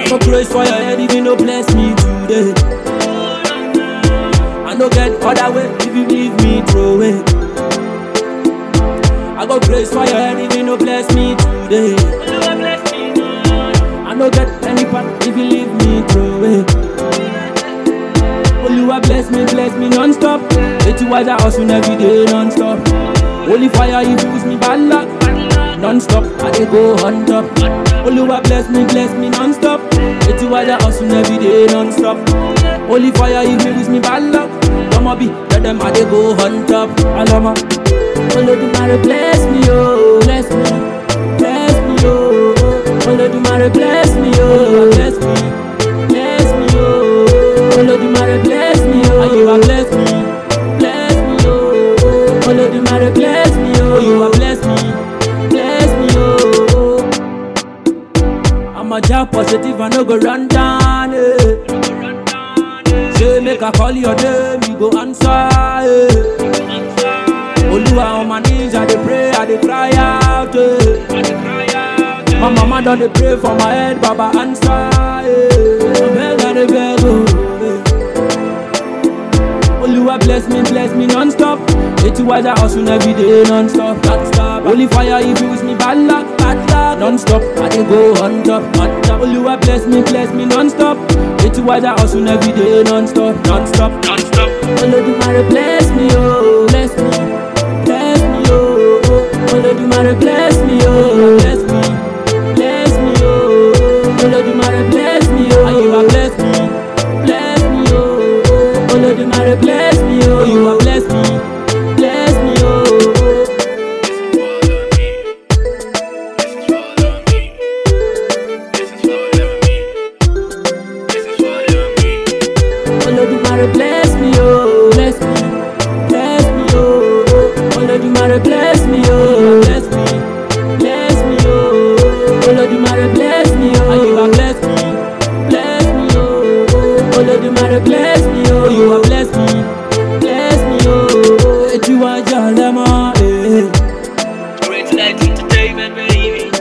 I go praise for your head if you no bless me today. I no get other way if you leave me throw away. I go praise for your head if you no bless me today. I no get any part if you leave me throw away. Oluwa bless me, bless me non-stop. It's why I hustle every day non-stop. Holy fire, you use me bad luck. Non-stop, I dey go on top. Oluwa bless me, bless me non-stop. It's why I hustle every day non-stop. Holy fire, you use me bad luck. I'ma be, tell them I dey go on top. Alama. Olodumare bless me, oh, bless me, bless me, oh. Olodumare bless me, oh, bless me, bless me, oh. Olodumare bless me, oh, you are bless me, bless me, oh. Olodumare bless me, oh, you are bless me, bless me, oh. I'm a job positive, I no go run down, eh. Say make I call your name, you go answer, eh. Oluwa on my knees, I dey pray, I dey cry out. Eh. My mama done dey pray for my head, Baba answer. Eh. I beg, I dey beg, oh. Eh. Oluwa bless me, bless me non-stop. It's why I hustle every day non-stop, non-stop. Holy fire, if you use me bad luck, bad luck, non-stop. I dey go on top, on top. Oluwa bless me, bless me non-stop. It's why I hustle every day non-stop, non-stop, non-stop. Olodumare bless me, oh, bless me, bless me, oh, oh. Olodumare bless me, oh, bless me, bless me, oh. Olodumare bless me, oh, you are bless me, bless me, oh, oh. Olodumare bless me, oh, you are bless me, bless me, oh, oh. Olodumare bless me, oh, bless me, bless me, oh, oh. Olodumare bless me, oh, bless me, bless me, oh. Olodumare bless me, oh, you are bless me, bless me, oh, oh. Olodumare bless me, oh, you are bless me, bless me, oh, oh. Eju aja lema, eh. Great Light Entertainment, baby.